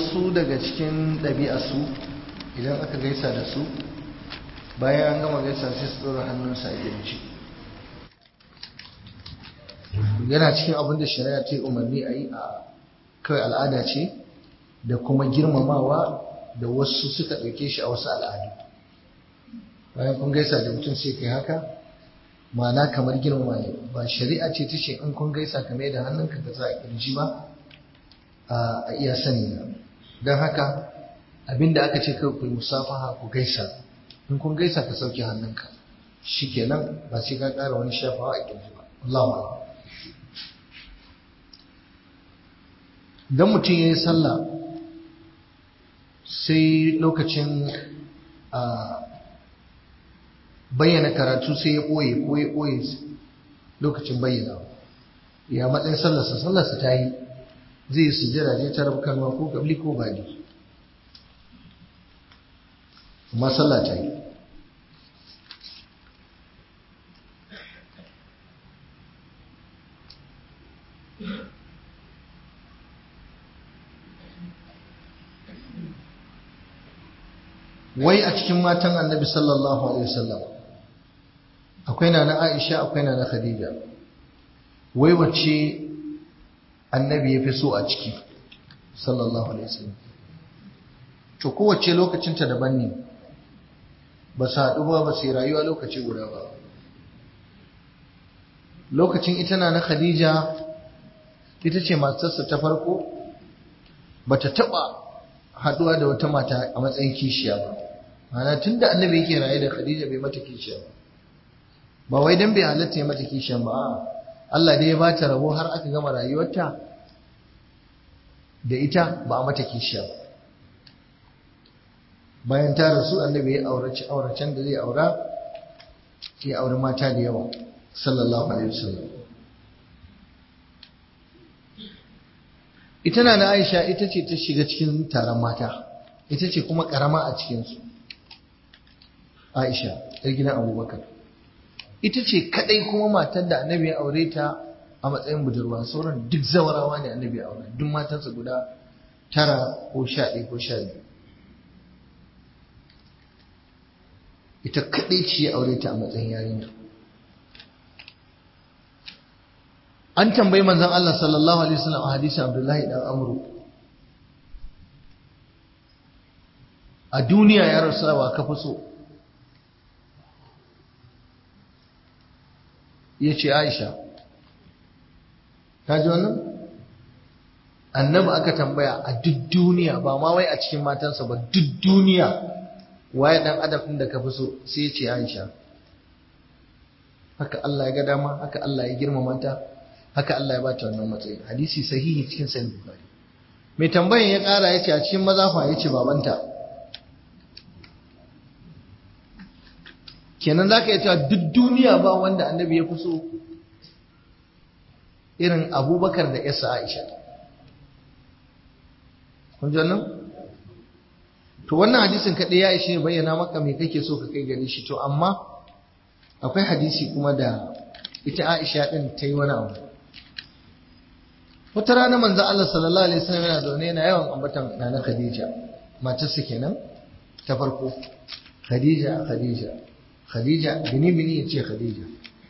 wasu daga cikin ɗabi'arsu idan aka gaisa da su bayan an gama gaisa sai su ɗora hannunsa a girji yana cikin abin da shari'a ta yi umarni a yi a kawai al'ada ce da kuma girmamawa da wasu suka ɗauke shi a wasu al'adu bayan kun gaisa da mutum sai kai haka ma'ana kamar girmama ne ba shari'a ce ta ce in kun gaisa ka mai da hannunka ka sa a kirji ba a iya sani na don haka abinda aka ce kai ku musafaha ku gaisa in kun gaisa ka sauke hannunka shikenan ba sai ka ƙara wani shafawa a kirji ba Allah dan mutum ya yi sallah sai lokacin bayyana karatu sai ya ɓoye ko ya ɓoye lokacin bayyana ya matsayin sallarsa sallarsa ta yi zai sujjada je ta rabu kanwa ko gabli ko bali amma sallah ta yi wai a cikin matan annabi sallallahu alaihi wasallam akwai na na aisha akwai na na khadija wai wacce annabi ya fi so a ciki sallallahu alaihi wasallam to kowace lokacinta daban ne ba su haɗu ba ba su yi rayuwa lokaci guda ba lokacin ita na na khadija ita ce matarsa ta farko ba ta taɓa haɗuwa da wata mata a matsayin kishiya ba mana tun da annabi yake raye da khadija bai mata kishiya ba ba wai dan bai halatta ya mata kishiya ba Allah dai ya ba ta rabo har aka gama rayuwarta da ita ba a mata kishiya ba bayan ta rasu annabi ya aurace auracen da zai aura ya auri mata da yawa sallallahu alaihi wasallam ita na na Aisha ita ce ta shiga cikin taron mata ita ce kuma karama a cikinsu Aisha yar gidan Abubakar ita ce kadai kuma matar da annabi ya aure ta a matsayin budurwa sauran duk zawarawa ne annabi ya aure duk matansa guda tara ko sha ɗaya ko sha biyu ita kadai ce ya aure ta a matsayin yarinya an tambayi manzon Allah sallallahu alaihi wasallam a hadisin Abdullahi dan Amru a duniya ya rasawa ka fi so ya ce Aisha ka ji wannan annabi aka tambaya a duk duniya ba ma wai a cikin matansa ba duk duniya waye dan adam din da ka fi so sai ya ce Aisha haka Allah ya ga dama haka Allah ya girmama ta haka Allah ya ba ta wannan matsayi hadisi sahihi cikin sahih bukhari mai tambayan ya kara yace a cikin maza fa yace babanta kenan zaka iya cewa duk duniya ba wanda annabi ya fi so irin abubakar da yasa aisha kun ji wannan to wannan hadisin kaɗai ya ishe bayyana maka me kake so ka kai gare shi to amma akwai hadisi kuma da ita aisha ɗin ta yi wani abu wata rana manzo Allah sallallahu alaihi wasallam yana zaune yana yawan ambatan nana Khadija matarsa kenan ta farko Khadija Khadija Khadija bini bini yace Khadija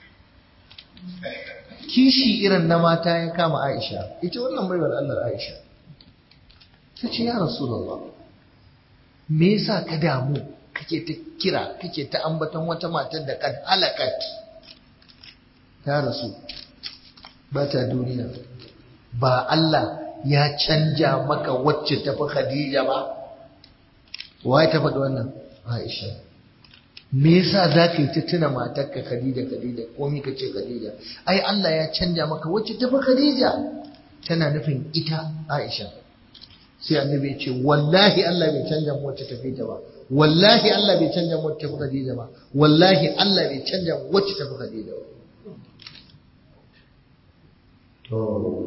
kishi irin na mata ya kama Aisha ita wannan baiwar Allah Aisha ta ce ya Rasulullah me yasa ka damu kake ta kira kake ta ambaton wata matar da kad halakat ta rasu ba ta duniya ba Allah ya canja maka wacce tafi Khadija ba waye ta faɗi wannan Aisha me yasa za ka yi ta tuna matarka Khadija Khadija komai ka ce Khadija ai Allah ya canja maka wacce tafi Khadija tana nufin ita Aisha sai annabi ya ce wallahi Allah bai canja mu wacce tafi ta ba wallahi Allah bai canja mu wacce tafi Khadija ba wallahi Allah bai canja mu wacce tafi Khadija ba to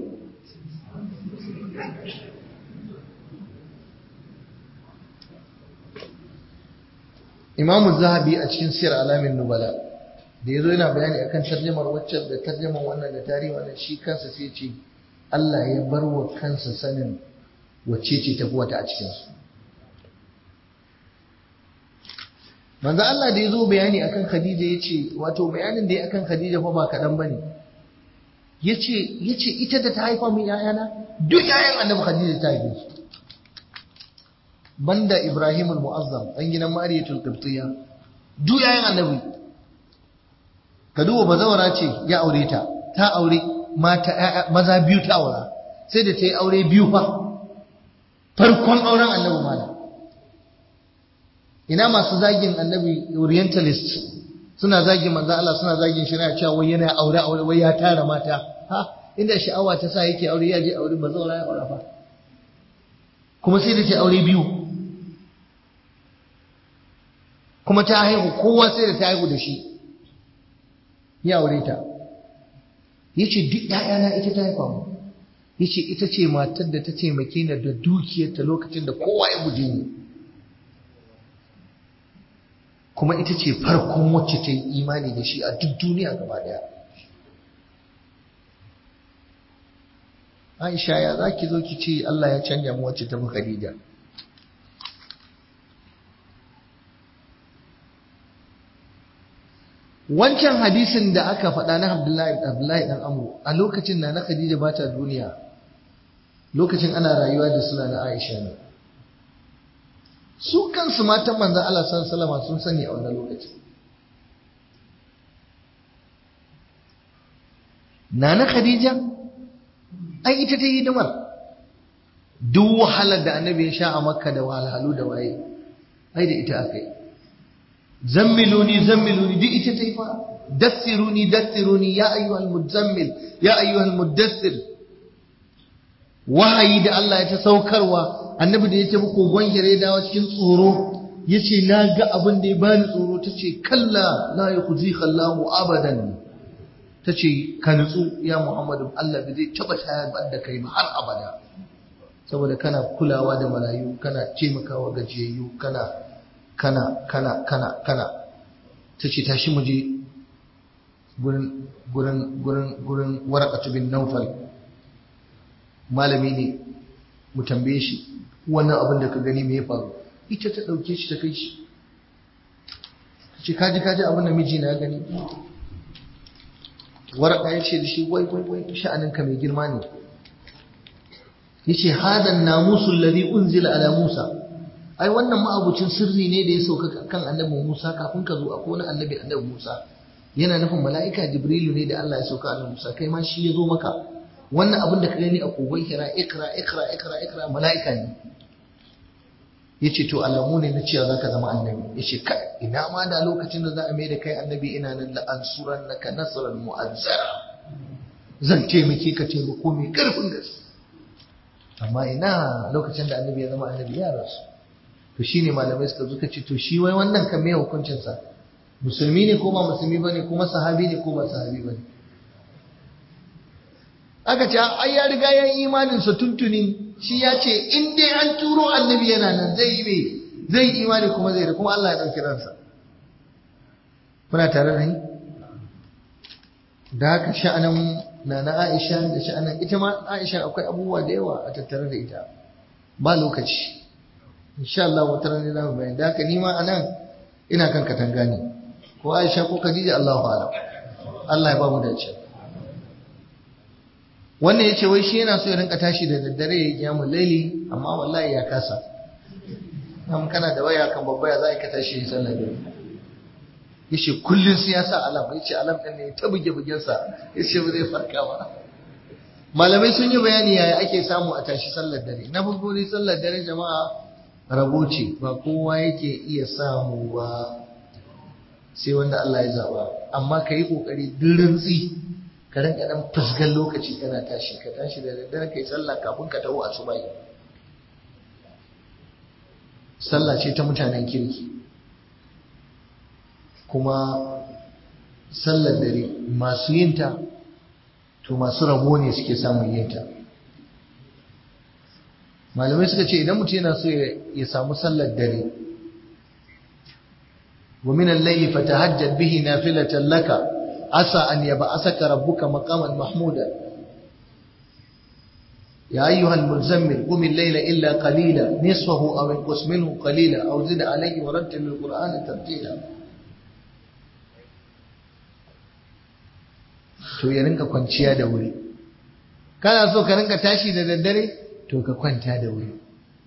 Imam Zahabi a cikin Sir Alamin Nubala da yazo yana bayani akan tarjumar waccan da tarjumar wannan da tarihi wannan shi kansa sai ce Allah ya bar wa kansa sanin wacce ce tafi wata a cikinsu manzo Allah da ya zo bayani akan Khadija ya ce wato bayanin da ya akan Khadija fa ba kaɗan ba ne ya ce ita da ta haifa min ‘ya'yana duk ‘ya'yan annabi Khadija ta haife su banda Ibrahim al-Mu'azzam ɗan gidan Mariyatul Qibtiyya duk ‘ya'yan annabi ka duba bazawara ce ya aure ta ta aure mata maza biyu ta aura sai da ta yi aure biyu fa farkon auren annabi malam ina masu zagin annabi orientalist suna zagin manzo Allah suna zagin shari'a cewa wai yana aure aure wai ya tara mata ha inda sha'awa ta sa yake aure ya je aure ba zaura ya aure fa kuma sai da ta aure biyu kuma ta haihu kowa sai da ta haihu da shi ya aure ta yace duk ƴaƴana ita ta haifa mu yace ita ce matar da ta taimake ni da dukiyarta lokacin da kowa ya guje ni kuma ita ce farkon wacce ta yi imani da shi a duk duniya gaba daya Aisha ya za ki zo ki ce Allah ya canja mu wacce ta fi Khadija wancan hadisin da aka faɗa na Abdullahi Abdullahi dan Amru a lokacin da na Khadija ba ta duniya lokacin ana rayuwa da suna na Aisha ne su kansu matan manzan Allah sallallahu sun sani a wannan lokaci Nana Khadija ai ita ta yi hidimar duk wahalar da annabi ya sha a makka da wahalhalu da waye ai da ita aka yi zammiluni zammiluni duk ita ta yi fa dassiruni dassiruni ya ayyuhal muzammil ya ayyuhal muddassir wahayi da Allah ya ta saukarwa annabi da ya tafi kogon hira ya dawo cikin tsoro ya ce na ga abin da ya bani tsoro ta ce kalla la ya kuzi kallahu abadan ta ce ka nutsu ya muhammadu Allah bai zai taba tayar da kai ba har abada saboda kana kulawa da marayu kana taimakawa gajiyayyu kana kana kana kana kana ta ce tashi mu je gurin gurin gurin gurin warakatu bin naufal malami ne mu tambaye shi wannan abin da ka gani me ya faru ita ta ɗauke shi ta kai shi ta ce kaji kaji abin da miji na gani waraka ya ce da shi wai wai wai sha'aninka mai girma ne ya ce hadan namusul ladhi unzila ala musa ai wannan ma'abucin sirri ne da ya sauka kan annabi musa kafin ka zo akwai wani annabi annabi musa yana nufin mala'ika jibrilu ne da Allah ya sauka annabi musa kai ma shi ya zo maka wannan abin da ka gani a kogon kira ikra ikra ikra ikra mala'ika ne ya ce to alamu ne na cewa za ka zama annabi ya ce kai ina ma da lokacin da za a mai da kai annabi ina nan da an suran na ka nasarar mu'azzara zan taimake ka taimako mai karfin gaske amma ina lokacin da annabi ya zama annabi ya rasu to shine malamai suka zuka ce to shi wai wannan kan me hukuncinsa musulmi ne ko ba musulmi bane kuma sahabi ne ko ba sahabi bane aka ce ai ya riga ya yi imanin sa tuntuni shi ya ce in dai an turo annabi yana nan zai yi me zai yi imani kuma zai da kuma Allah ya dauki ransa kuna tare da ni da haka sha'anin na na Aisha da sha'anin ita ma Aisha akwai abubuwa da yawa a tattare da ita ba lokaci insha Allah wata rana za mu bayani da haka ni ma anan ina kan katanga ne ko Aisha ko Khadija Allahu a'lam Allah ya ba mu dace wannan yace wai shi yana so ya rinka tashi da daddare ya kiyamu laili amma wallahi ya kasa nan kana da waya kan babba ya za ka tashi ya sallar dare yace kullun sai ya sa alam yace alam din ne ta buge bugen sa yace ba zai farka ba malamai sun yi bayani yaya ake samu a tashi sallar dare na farko dai sallar dare jama'a rabo ce ba kowa yake iya samu ba sai wanda Allah ya zaba amma ka yi kokari dirintsi ka rinka dan fuskan lokaci kana tashi ka tashi da daddare kai sallah kafin ka taho asuba sallah ce ta mutanen kirki kuma sallar dare masu yinta to masu rabo ne suke samun yinta malamai suka ce idan mutum yana so ya samu sallar dare wa min al-layli fatahajjad bihi nafilatan laka asa an yab'asaka rabbuka maqaman mahmuda يا أيها المزمل قم الليل إلا قليلا نصفه أو انقص منه قليلا أو زد عليه ورتل القرآن ترتيلا to ya rinka kwanciya da wuri kana so ka rinka tashi da daddare to ka kwanta da wuri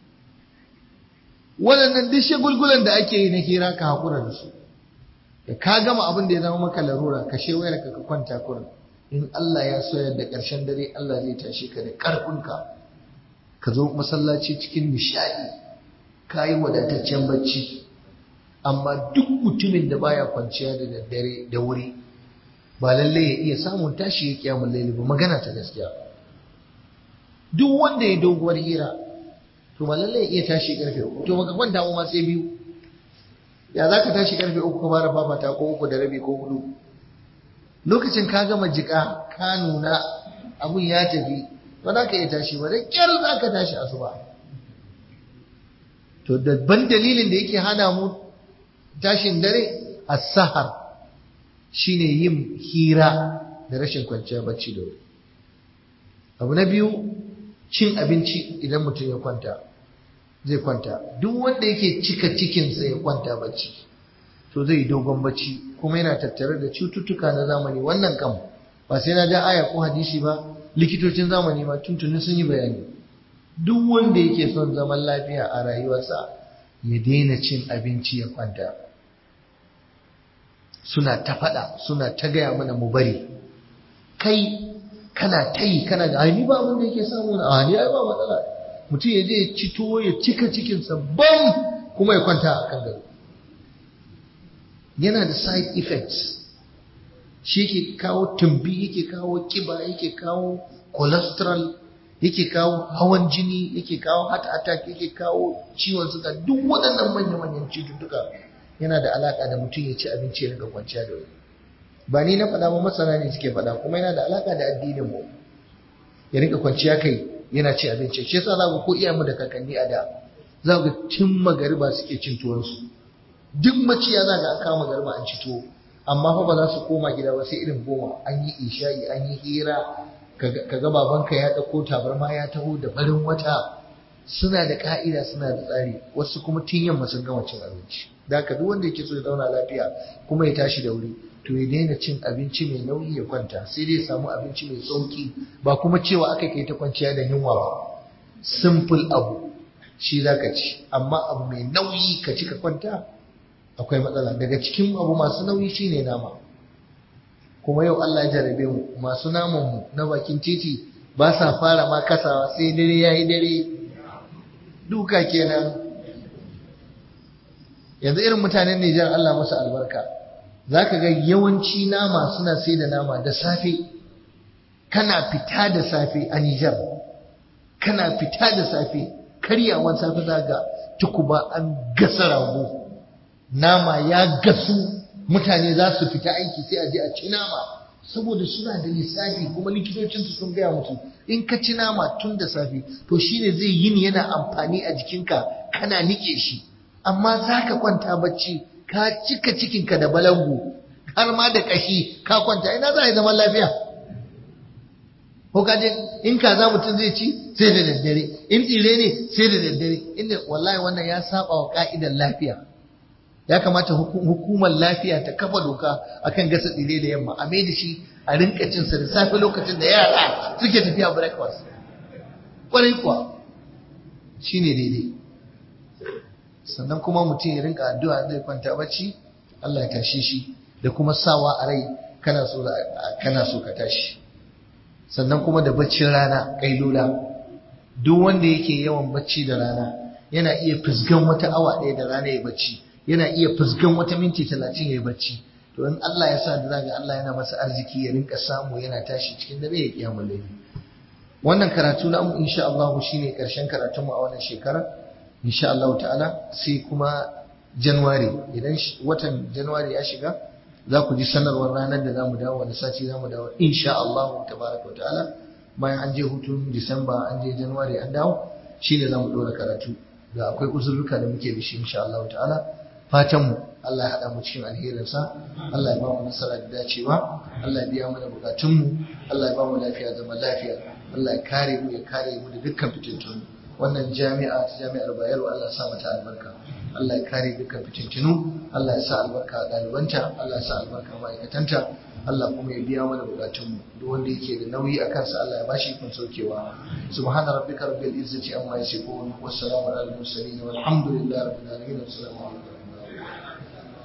waɗannan duk shagulgulan da ake yi na hira ka haƙura da su da ka gama abin da ya zama maka larura ka she wayar ka ka kwanta kurin in Allah ya so yadda ƙarshen dare Allah zai tashi ka da ƙarfinka ka zo masallaci cikin nishaɗi ka yi wadataccen bacci amma duk mutumin da baya kwanciya da daddare da wuri ba lallai ya iya samun tashi ya kiyamun laili ba magana ta gaskiya duk wanda ya doguwar hira to ba lallai ya iya tashi karfe uku to baka kwanta ma sai biyu ya za ka tashi karfe uku ka fara fafata ko uku da rabi ko hudu lokacin ka gama jika ka nuna abun ya tafi ba za ka iya tashi ba da kyar za ka tashi asuba to ban dalilin da yake hana mu tashin dare as-sahar shine yin hira da rashin kwanciyar bacci da wuri abu na biyu cin abinci idan mutum ya kwanta zai kwanta duk wanda yake cika cikinsa ya kwanta bacci to zai dogon bacci kuma yana tattare da cututtuka na zamani wannan kam ba sai na ja aya ko hadisi ba likitocin zamani ma tuntuni sun yi bayani duk wanda yake son zaman lafiya a rayuwarsa ya daina cin abinci ya kwanta suna ta faɗa suna ta gaya mana mu bari kai kana ta yi kana da ai ba abin da yake samu na ai ai ba matsala mutum ya je ya ci tuwo ya cika cikinsa bam kuma ya kwanta a kan gado yana da side effects shi yake kawo tumbi yake kawo kiba yake kawo cholesterol yake kawo hawan jini yake kawo heart attack yake kawo ciwon suga duk waɗannan manya-manyan cututtuka yana da alaka da mutum ya ci abinci ya riga kwanciya da wuri ba ni na faɗa ba masana ne suke faɗa kuma yana da alaka da addinin mu ya riga kwanciya kai yana ci abinci shi yasa za ku ko iyayenmu da kakanni a da za ku ga tun magariba suke cin tuwonsu duk maciya za ga an kama magariba an ci tuwo amma fa ba za su koma gida ba sai irin goma an yi isha'i an yi hira ka ga babanka ya ɗauko tabarma ya taho da farin wata suna da ka'ida suna da tsari wasu kuma tun yamma sun gama cin abinci da haka duk wanda yake so ya zauna lafiya kuma ya tashi da wuri to ya daina cin abinci mai nauyi ya kwanta sai dai ya samu abinci mai sauki ba kuma cewa aka kai ta kwanciya da yunwa ba simple abu shi za ka ci amma abu mai nauyi ka ci ka kwanta akwai matsala daga cikin abu masu nauyi shine nama kuma yau Allah ya jarabe mu masu naman mu na bakin titi ba sa fara ma kasawa sai dare yayi dare duka kenan yanzu irin mutanen Nijar Allah musu albarka zaka ga yawanci nama suna sai da nama da safe kana fita da safe a Nijar kana fita da safe karyawan safe zaka tukuba an gasa rago nama ya gasu mutane za su fita aiki sai a je a ci nama saboda suna da lissafi kuma likitocinsu sun gaya musu in ka ci nama tun da safe to shine zai yin yana amfani a jikinka kana nike shi amma za ka kwanta bacci ka cika cikinka da balangu har ma da kashi ka kwanta ina za a yi zaman lafiya ko ka je in kaza mutum zai ci sai da daddare in tsire ne sai da daddare inda wallahi wannan ya saba wa ka'idar lafiya ya kamata hukumar lafiya ta kafa doka akan gasa tsire da yamma a mai da shi a rinka cin sa da safe lokacin da yara suke tafiya breakfast kwarai kuwa shine daidai sannan kuma mutum ya rinka addu'a zai kwanta bacci Allah ya tashi shi da kuma sawa a rai kana so kana so ka tashi sannan kuma da baccin rana kailula duk wanda yake yawan bacci da rana yana iya fusgan wata awa ɗaya da rana ya bacci yana iya fuskan wata minti talatin ya yi bacci to in Allah ya sa da zaga Allah yana masa arziki ya rinka samu yana tashi cikin dare ya kiyamu laifi wannan karatu na mu insha Allah shine karshen karatun mu a wannan shekara insha Allah ta'ala sai kuma January idan watan January ya shiga za ku ji sanarwar ranar da zamu dawo wani sati zamu dawo insha Allah tabaraka wa ta'ala bayan an je hutun Disamba an je January an dawo shine zamu dora karatu da akwai uzurruka da muke da shi insha Allah ta'ala fatan mu Allah ya haɗa mu cikin alherinsa Allah ya ba mu nasara da dacewa Allah ya biya mana bukatun mu Allah ya ba mu lafiya zaman lafiya Allah ya kare mu ya kare mu da dukkan fitintunu wannan jami'a ta jami'ar Bayero Allah ya sa mata albarka Allah ya kare dukkan fitintunu Allah ya sa albarka a ɗalibanta Allah ya sa albarka a ma'aikatanta Allah kuma ya biya mana bukatunmu duk wanda yake da nauyi a kansa Allah ya bashi kun saukewa subhana rabbika rabbil izzati amma yasifun wassalamu alal mursalin walhamdulillahi rabbil alamin assalamu alaikum